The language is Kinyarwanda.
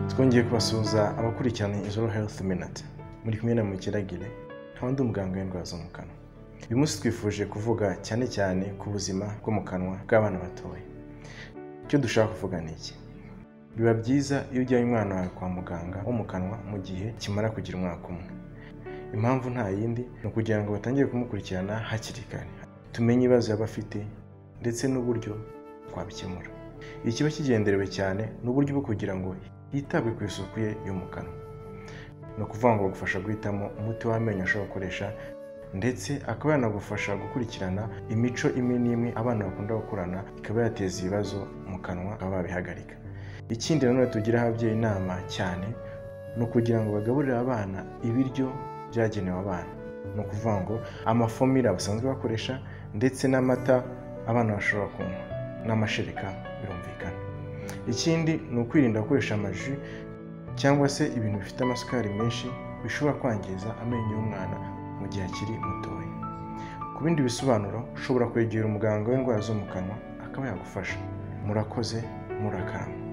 twongeye kubasuhuza abakurikirana izoro health minute muri kumwe na mukiragire ntawe ndi umuganga w'indwara zo mu kanwa uyu munsi twifuje kuvuga cyane cyane ku buzima bwo mu kanwa bw'abana batoya icyo dushaka kuvuga ni iki biba byiza iyo ujyanye umwana wawe kwa muganga wo mu kanwa mu gihe kimara kugira umwaka umwe impamvu nta yindi ni ukugira ngo batangire kumukurikirana hakiri kare tumenye ibibazo yaba afite ndetse n'uburyo twabikemura iki kiba kigenderewe cyane n'uburyo bwo kugira ngo hitabwe ku isuku ye yo mu kanwa ni ukuvuga ngo bagufasha guhitamo umuti w'amenyo ashobora gukoresha ndetse akaba yanagufasha gukurikirana imico imwe n'imwe abana bakunda gukurana ikaba yateza ibibazo mu kanwa bakaba babihagarika ikindi nanone tugira ababyeyi inama cyane ni ukugira ngo bagaburire abana ibiryo byagenewe abana ni ukuvuga ngo amafomira basanzwe bakoresha ndetse n'amata abana bashobora kunywa n'amashereka birumvikana ikindi ni ukwirinda gukoresha amaji cyangwa se ibintu bifite amasukari menshi bishobora kwangiza amenyo y'umwana mu gihe akiri mutoya ku bindi bisobanuro ushobora kwegera umuganga w'indwara zo mu kanwa akaba yagufasha murakoze murakarama